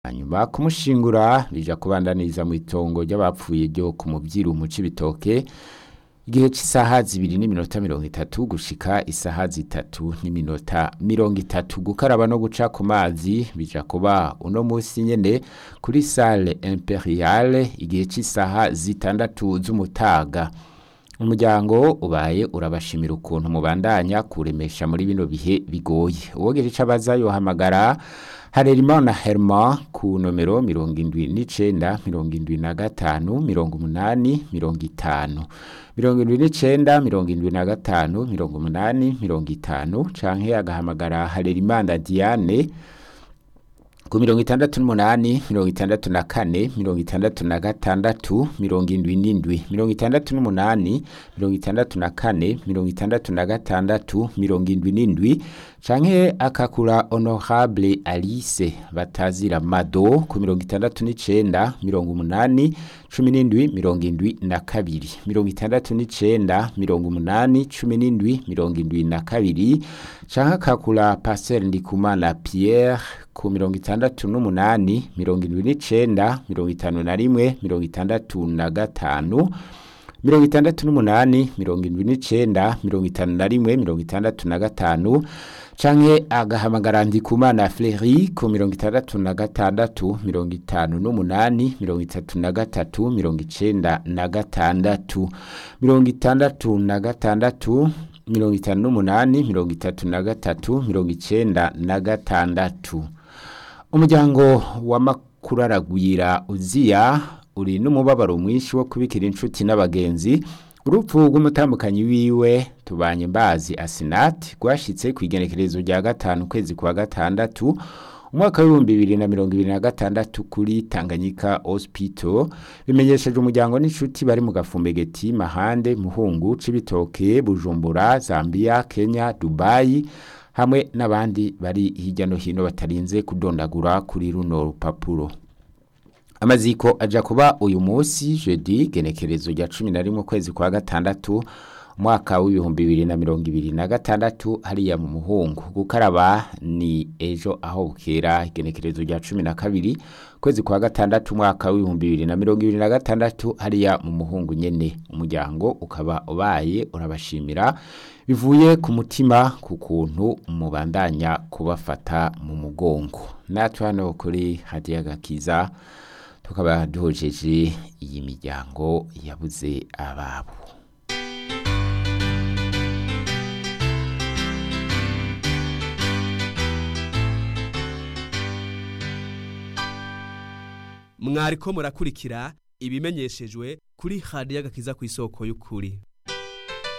hanyuma kumushingura bija kubandaniriza mu itongo ry'abapfuye ryo ku mubyiru mu cibitoke igihe cy'isaha zibiri n'iminota mirongo itatu gushika isaha zitatu n'iminota mirongo itatu gukaraba no guca ku mazi bija kuba uno munsi nyene kuri salle imperiale igihe cy'isaha zitandatu z'umutaga umuryango ubaye urabashimira ukuntu mubandanya kuremesha muri bino bihe bigoye uwogeje ico abaza yohamagara Harerimana Herma ku nomero mirongo indwi n'icenda mirongo indwi na gatanu mirongo umunani mirongo itanu mirongo indwi n'icenda mirongo indwi na gatanu mirongo umunani mirongo itanu canke agahamagara Harerimana Diane ku mirongo itandatu n'umunani mirongo itandatu na kane mirongo itandatu na gatandatu mirongo indwi n'indwi mirongo itandatu n'umunani mirongo itandatu na kane mirongo itandatu na gatandatu mirongo indwi n'indwi canke akakura honorable alice batazira mado ku mirongo itandatu n'icenda mirongo umunani cumi n'indwi mirongo indwi na kabiri mirongo itandatu n'icenda mirongo umunani cumi n'indwi mirongo indwi na kabiri canke akakura pasteur ndikumana pierre ku mirongo itandatu n'umunani mirongo indwi n'icenda mirongo itanu na rimwe mirongo itandatu na gatanu mirongo itandatu n'umunani mirongo indwi n'icenda mirongo itanu na rimwe mirongo itandatu na gatanu canke agahamagara ndikumana fleri ku mirongo itandatu na gatandatu mirongo itanu n'umunani mirongo itatu na gatatu mirongo icenda na gatandatu mirongo itandatu na gatandatu mirongo itanu n'umunani mirongo itatu na gatatu mirongo icenda na gatandatu umuryango w'amakuraragwira uziya uri n'umubabaro mwinshi wo kubikira inshuti n'abagenzi urupfu rw'umutambukanyi wiwe tubanye mbazi asinati rwashitse ku igenekerezo rya gatanu ukwezi kwa gatandatu umwaka w'ibihumbi bibiri na mirongo ibiri na gatandatu kuri tanganyika hospital bimenyesheje umuryango n'inshuti bari mu gafumbegeti mahande muhungu cibitoke bujumbura zambia kenya dubayi hamwe n'abandi bari hirya no hino batarinze kudondagura kuri runo rupapuro amaziko aja kuba uyu munsi jeudi genekerezo rya cumi na rimwe ukwezi kwa gatandatu umwaka w'ibihumbi bibiri na mirongo ibiri na gatandatu hariya mu muhungu gukaraba ni ejo aho bukera igenekerezo rya cumi na kabiri ukwezi kwa gatandatu umwaka w'ibihumbi bibiri na mirongo ibiri na gatandatu hariya mu muhungu nyene umuryango ukaba ubaye urabashimira bivuye ku mutima ku kuntu mubandanya kubafata mu mugongo natwe hano kuri hadiya gakiza tukaba duhojeje iyi miryango yabuze ababo mwariko murakurikira ibimenyeshejwe kuri hadiya gakiza ku isoko y'ukuri